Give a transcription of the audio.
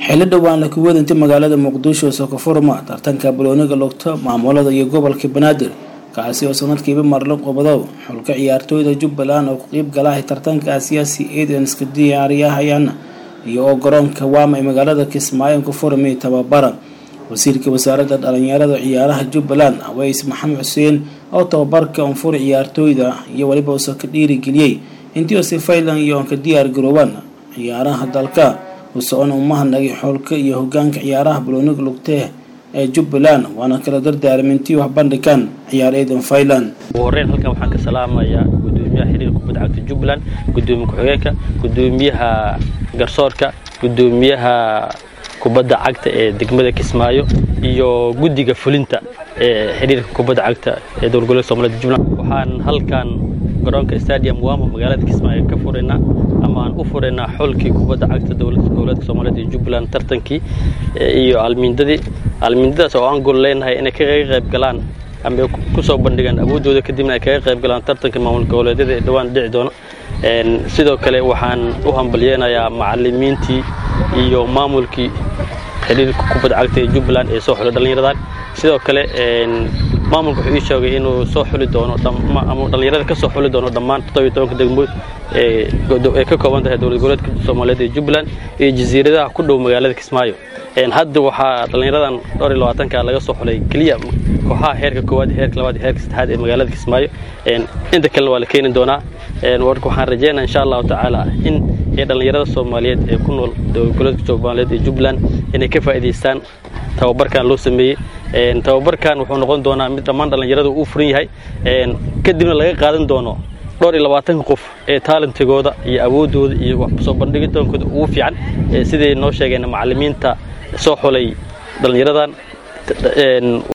xilli dhowaan la kuwadinta magaalada muqdisho sokofurma tartanka balooniga lugta maamulada iyo gobolka banaadir kaasi oo sanadkiiba marla qobadow xulka ciyaartooyda jubbaland oo ku qeyb galahay tartanka siyaasi eedanska diyaariyahayaan iyo oo garoonka waama ee magaalada kismaayo ku furmay tababara wasiirka wasaaradda dhalinyarada ciyaaraha jubbaland aweys maxamed xuseen oo tababarka unfur ciyaartooyda iyo weliba usa ka dhiirigeliyey intii ose fayland iyo onka diyaar garoobaan ciyaaraha dalka usocon umahadnagay xoolka iyo hogaanka ciyaaraha balooniga lugtee ee jubbaland waana kala dardaarmintii wax bandhigaan ciyaar eedan fayland ugu horreyn halkan waxaan ka salaamayaa gudoomiyaha xiriirka kubadda cagta jubbaland gudoomiye ku-xigeenka gudoomiyaha garsoorka gudoomiyaha kubadda cagta ee degmada kismaayo iyo guddiga fulinta ee xiriirka kubadda cagta ee dowlgoleedka soomaaliyed jubbaland waxaan halkan garoonka stadium wamo magaalada kismaayo ka furaynaa ama aan u furaynaa xolkii kubadda cagta dowladda goboleedka soomaaliyeed iyo jubbaland tartankii iyo almiindadii almiindadaas oo aan gol leenahay inay kaga qayb galaan ama ku soo bandhigaan awooddooda kadibna ay kaga qayb galaan tartanka maamul goboleedyada ee dhowaan dhici doono sidoo kale waxaan u hambalyeenayaa macalimiintii iyo maamulkii xiriirka kubadda cagta ee jubbaland ee soo xulay dhallinyaradan sidoo kale maamulka wuxuu ii sheegay inuu soo xuli doono ama dhallinyarada ka soo xuli doono dhammaan toddobiyo tobanka degmood ee ka kooban tahay dowlad goboleedka soomaaliyeed ee jubbaland iyo jasiiradaha ku dhow magaalada kismaayo hadda waxaa dhallinyaradan dhowr iyo labaatanka laga soo xulay keliya kooxaha heerka koowaad heerka labaad iyo heerka saddexaad ee magaalada kismaayo inta kalena waa la keeni doonaa warka waxaan rajeynaa insha allahu tacaala in ee dhallinyarada soomaaliyeed ee ku nool dowlad goboleedka soomaaliyeed ee jubbaland inay ka faa'iidaystaan tababarkan loo sameeyey tababarkan wuxuu noqon doonaa mid dhammaan dhallinyarada uu furan yahay kadibna laga qaadan doono dhowr iyo labaatanka qof ee taalantigooda iyo awooddooda iyo wax soo bandhigitaankooda ugu fiican siday noo sheegeen macallimiinta soo xulay dhallinyaradan